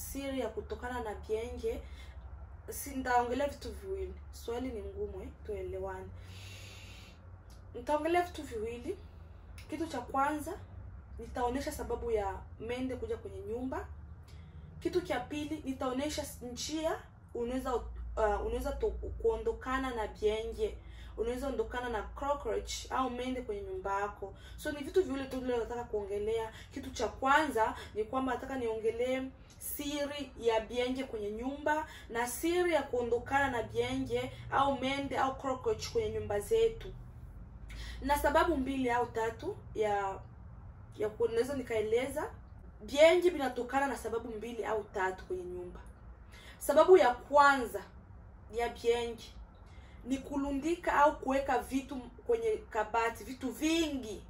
siri ya kutokana na bienge si nitaongelea vitu viwili swali ni ngumu eh? tuelewane nitaongelea vitu viwili kitu cha kwanza nitaonyesha sababu ya mende kuja kwenye nyumba kitu cha pili nitaonyesha njia unaweza uh, unaweza to- kuondokana na bienge unaweza ondokana na cockroach au mende kwenye nyumba yako so ni vitu viwili tu vile nataka kuongelea kitu cha kwanza ni kwamba nataka niongelee siri ya bienge kwenye nyumba na siri ya kuondokana na bienge au mende au cockroach kwenye nyumba zetu na sababu mbili au tatu ya ya kunaweza nikaeleza biengi vinatokana na sababu mbili au tatu kwenye nyumba sababu ya kwanza ya biengi ni kulundika au kuweka vitu kwenye kabati vitu vingi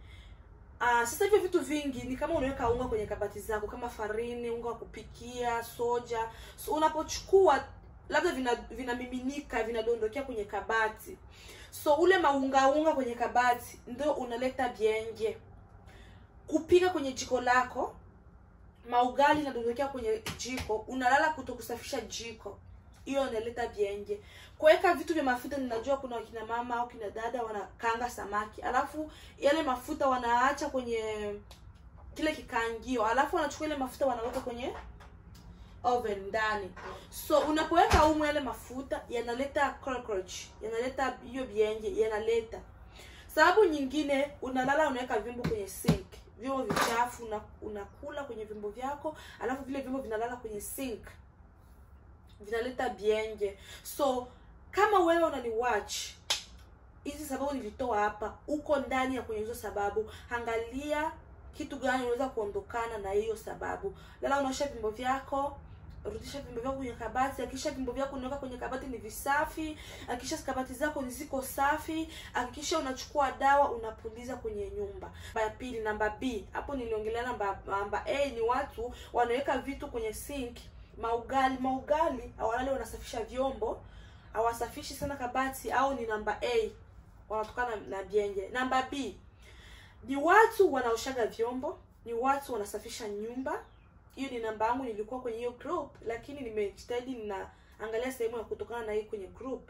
Ah, sasa hivyo vitu vingi ni kama unaweka unga kwenye kabati zako kama farini unga wa kupikia soja so unapochukua labda vina vinamiminika vinadondokea kwenye kabati so ule maungaunga kwenye kabati ndio unaleta bienge kupika kwenye jiko lako maugali inadondokea kwenye jiko unalala kuto kusafisha jiko hiyo inaleta bienge kuweka vitu vya mafuta ninajua kuna wakina mama au kina dada wanakanga samaki alafu yale mafuta wanaacha kwenye kile kikaangio alafu wanachukua ile mafuta wanaweka kwenye oven ndani so unapoweka umu yale mafuta yanaleta cockroach yanaleta hiyo bienge yanaleta sababu nyingine unalala unaweka vyombo kwenye sink vyombo vichafu una, unakula kwenye vyombo vyako alafu vile vyombo vinalala kwenye sink vinaleta bienge so kama wewe unani watch hizi sababu nilitoa hapa uko ndani ya kwenye hizo sababu angalia kitu gani unaweza kuondokana na hiyo sababu lala unaosha vyombo vyako rudisha vyombo vyako kwenye kabati hakikisha vyombo vyako unaweka kwenye kabati ni visafi hakikisha kabati zako ni ziko safi hakikisha unachukua dawa unapuliza kwenye nyumba namba ya pili namba b hapo niliongelea namba namba a ni watu wanaweka vitu kwenye sink maugali maugali awalale wanasafisha vyombo hawasafishi sana kabati au ni namba a wanatokana na bienge namba b ni watu wanaoshaga vyombo ni watu wanasafisha nyumba hiyo ni namba yangu nilikuwa kwenye hiyo group lakini nimejitahidi ninaangalia sehemu ya kutokana na hii kwenye group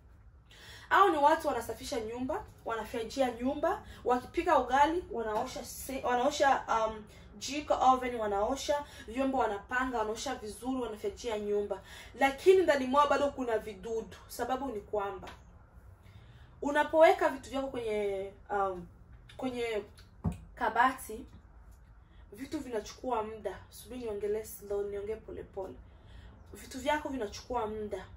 au ni watu wanasafisha nyumba wanafyajia nyumba wakipika ugali wanaosha se, wanaosha um, jiko oven wanaosha vyombo wanapanga wanaosha vizuri wanafyajia nyumba lakini ndani mwao bado kuna vidudu sababu ni kwamba unapoweka vitu vyako kwenye um, kwenye kabati vitu vinachukua muda subiri niongelee slow niongee polepole vitu vyako vinachukua muda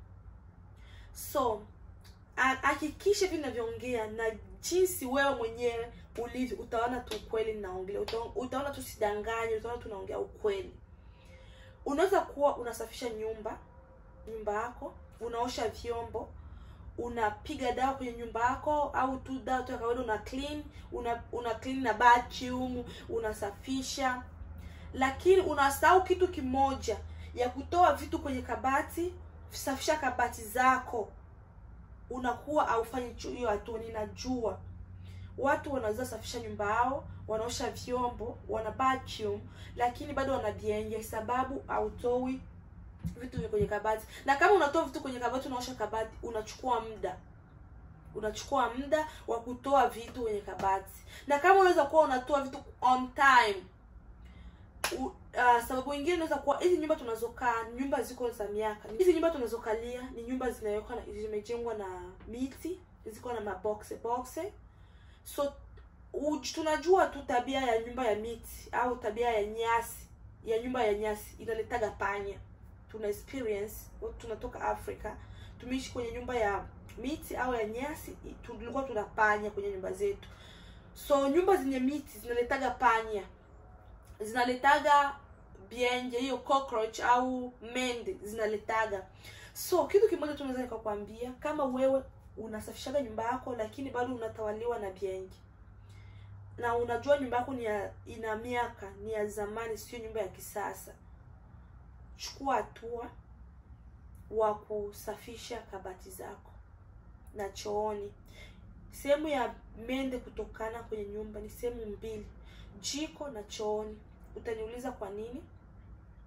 so ha- hakikisha vinavyoongea na jinsi wewe mwenyewe ulivyo utaona tu ukweli ninaongelea Uta- utaona tu sidanganye utaona tu naongea ukweli unaweza kuwa unasafisha nyumba nyumba yako unaosha vyombo unapiga dawa kwenye nyumba yako au tu dawa tu ya kawaida una clean una, una clean na vacuum unasafisha lakini unasahau kitu kimoja ya kutoa vitu kwenye kabati safisha kabati zako unakuwa haufanyi chu- hiyo hatua ninajua watu wanaweza safisha nyumba yao wanaosha vyombo wana vacuum lakini bado wana bienge sababu hautoi vitu vya kwenye kabati na kama unatoa vitu kwenye kabati unaosha kabati unachukua muda unachukua muda wa kutoa vitu kwenye kabati na kama unaweza kuwa unatoa vitu on time U, uh, sababu ingine inaweza kuwa hizi nyumba tunazokaa nyumba ziko za miaka hizi nyumba tunazokalia ni nyumba zinawekwa na zimejengwa na miti ziko na maboxe boxe so u, tunajua tu tabia ya nyumba ya miti au tabia ya nyasi ya nyumba ya nyasi inaletaga panya tuna experience watu tunatoka africa tumeishi kwenye nyumba ya miti au ya nyasi i- tulikuwa tuna panya kwenye nyumba zetu so nyumba zenye miti zinaletaga panya zinaletaga bienje hiyo cockroach au mende zinaletaga so kitu kimoja tu naweza nikakwambia kama wewe unasafishaga nyumba yako lakini bado unatawaliwa na bienje na unajua nyumba yako ni ya, ina miaka ni ya zamani sio nyumba ya kisasa chukua hatua wa kusafisha kabati zako na chooni sehemu ya mende kutokana kwenye nyumba ni sehemu mbili jiko na chooni utaniuliza kwa nini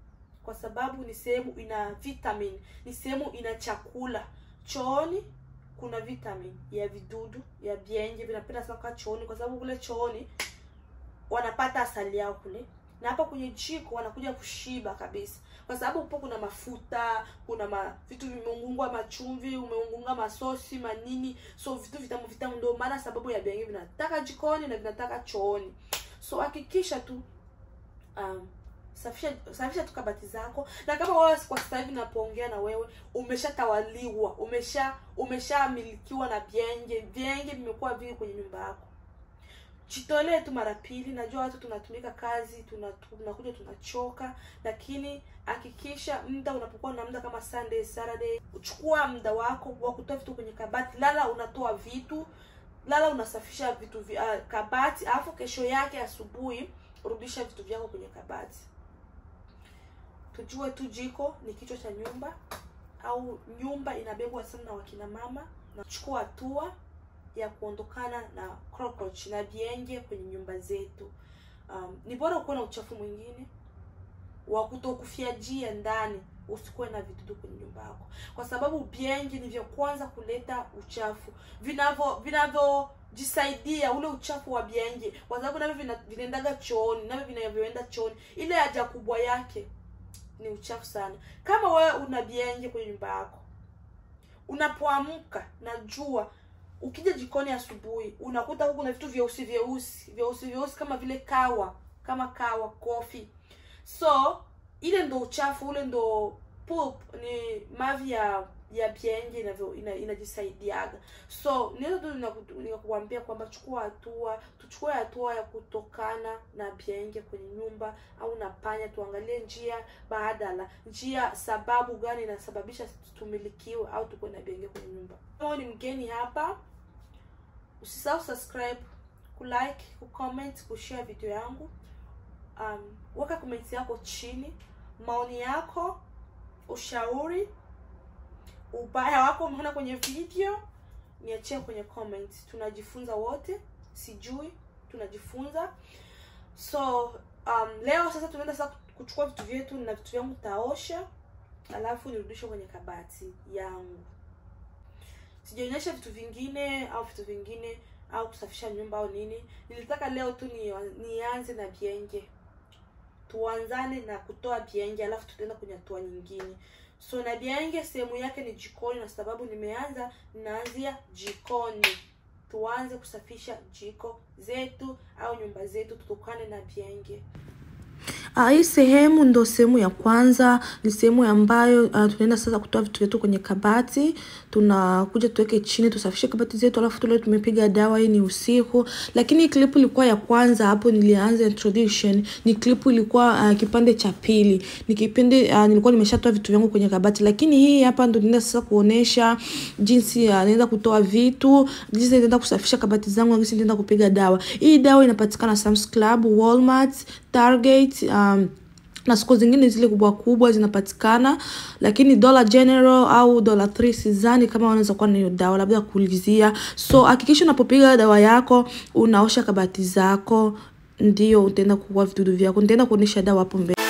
kwa sababu ni sehemu ina vitamin ni sehemu ina chakula chooni kuna vitamin ya vidudu ya bienje vinapenda sana kukaa chooni kwa sababu kule chooni wanapata asali yao kule na hapa kwenye jiko wanakuja kushiba kabisa kwa sababu upo kuna mafuta kuna ma, vitu vimeungungwa machumvi umeungunga masosi manini so vitu vitamu vitamu ndio maana sababu ya bienje vinataka jikoni na vinataka chooni so hakikisha tu um, safisha safisha tu kabati zako na kama wewe kwa sasa hivi napoongea na wewe umeshatawaliwa umesha umeshamilikiwa na vyenge vyenge vimekuwa vingi kwenye nyumba yako jitolee tu mara pili najua watu tunatumika kazi tuna- tunakuja tunachoka lakini hakikisha muda unapokuwa na muda kama sunday saturday chukua muda wako wa kutoa vitu kwenye kabati lala unatoa vitu lala unasafisha vitu vi, uh, kabati alafu kesho yake asubuhi rudisha vitu vyako kwenye kabati tujue tu jiko ni kichwa cha nyumba au nyumba inabebwa sana na wakina mama na chukua hatua ya kuondokana na cockroach na vienge kwenye nyumba zetu um, ni bora ukuwe na uchafu mwingine wa kutokufyajia ndani usikuwe na vidudu kwenye nyumba yako kwa sababu biengi ni vya kwanza kuleta uchafu vinavyo vinavyojisaidia ule uchafu wa biengi kwa sababu navyo vina- vinaendaga chooni navyo vinavyoenda chooni ile haja kubwa yake ni uchafu sana kama wewe una bienje kwenye nyumba yako unapoamka na jua ukija jikoni asubuhi unakuta huku kuna vitu vyeusi vyeusi vyeusi vyeusi kama vile kawa kama kawa kofi so ile ndo uchafu ule ndo poop ni mavi ya ya bienje inavyo ina- inajisaidiaga so niweza tu ninaku- nikakuambia kwamba chukua hatua tuchukue hatua ya kutokana na bienge kwenye nyumba au na panya tuangalie njia badala njia sababu gani inasababisha tumilikiwe au tukuwe na bienge kwenye nyumba kama ni mgeni hapa usisahau subscribe kulike kucomment kushare video yangu um, weka comment yako chini maoni yako ushauri ubaya wako umeona kwenye video niachie kwenye comment tunajifunza wote sijui tunajifunza so um, leo sasa tunaenda sasa kuchukua vitu vyetu na vitu vyangu taosha alafu nirudishe kwenye kabati yangu sijaonyesha vitu vingine au vitu vingine au kusafisha nyumba au nini nilitaka leo tu ni, nianze na bienge tuanzane na kutoa bienge alafu tutaenda kwenye hatua nyingine so na bienge sehemu yake ni jikoni na sababu nimeanza ninaanzia jikoni tuanze kusafisha jiko zetu au nyumba zetu tutokane na bienge Uh, hii sehemu ndo sehemu ya kwanza, ni sehemu ambayo uh, tunaenda sasa kutoa vitu vyetu kwenye kabati. Tunakuja tuweke chini, tusafishe kabati zetu, alafu tule tumepiga dawa. Hii ni usiku, lakini hii klipu ilikuwa ya kwanza. Hapo nilianza introduction, ni klipu ilikuwa uh, kipande cha pili, ni kipindi uh, nilikuwa nimeshatoa vitu vyangu kwenye kabati, lakini hii hapa ndo ninaenda sasa kuonesha jinsi uh, naenda kutoa vitu, jinsi naenda kusafisha kabati zangu, na jinsi naenda kupiga dawa. Hii dawa inapatikana Sam's Club, Walmart, Target um, na soko zingine zile kubwa kubwa zinapatikana, lakini Dollar General au Dollar 3 sidhani kama wanaweza kuwa na hiyo dawa, labda kuulizia. So hakikisha unapopiga dawa yako unaosha kabati zako, ndio utaenda kuua vidudu vyako. Nitaenda kuonesha dawa hapo mbele.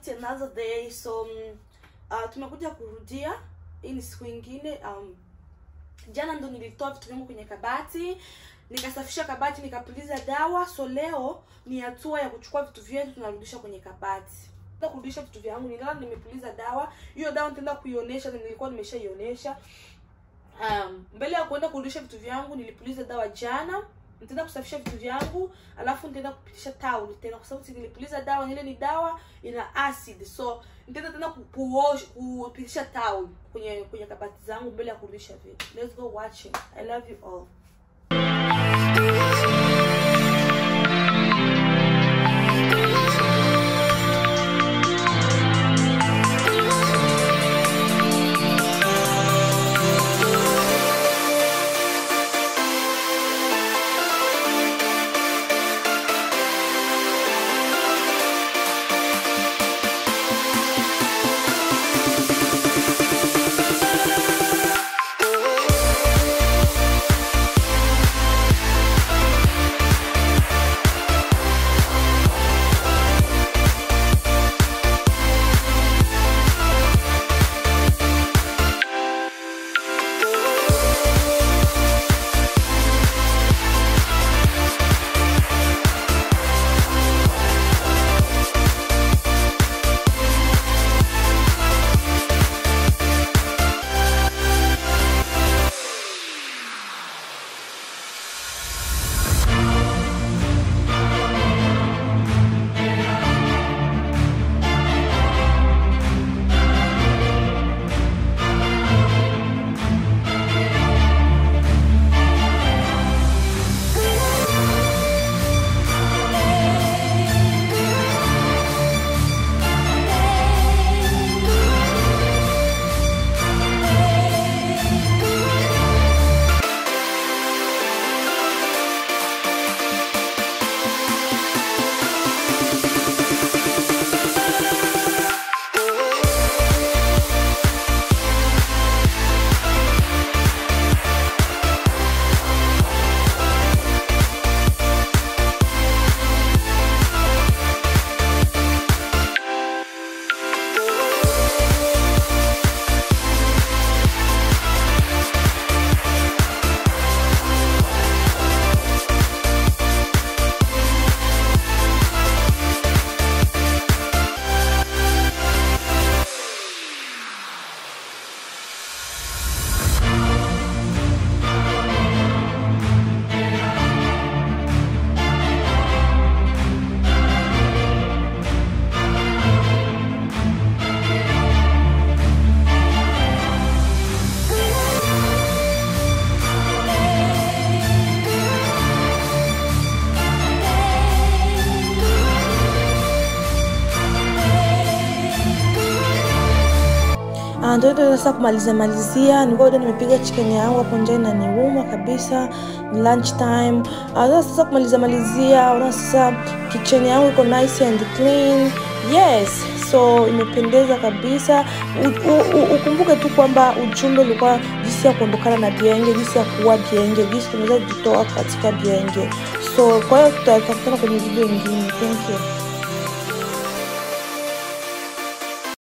yet another day so um, uh, tumekuja kurudia hii ni siku ingine um, jana ndo nilitoa vitu vyangu kwenye kabati nikasafisha kabati nikapuliza dawa so leo ni hatua ya kuchukua vitu vyetu tunarudisha kwenye kabati Nitaenda kurudisha vitu vyangu nilala nimepuliza dawa hiyo dawa nitaenda kuionyesha na nilikuwa nimeshaionyesha um, mbele ya kuenda kurudisha vitu vyangu nilipuliza dawa jana nitaenda kusafisha vitu vyangu alafu nitaenda kupitisha taulo tena kwa sababu nilipuliza dawa ile ni dawa ina acid so nitaenda tena ku- kuosh- kupitisha taulo kwenye kwenye kabati zangu mbele ya kurudisha vitu let's go watching i love you all Ah, ndio ndio sasa kumalizia malizia nilikuwa bado nimepiga chicken yangu hapo nje na niuma kabisa ni lunch time ah, sasa sasa kumalizia malizia unaona sasa kitchen yangu iko nice and clean yes so imependeza kabisa U, u, u, ukumbuke tu kwamba ujumbe ulikuwa jinsi ya kuondokana na bienge jinsi ya kuua bienge jinsi tunaweza kujitoa katika bienge so kwa hiyo tutakutana kwenye video ingine thank you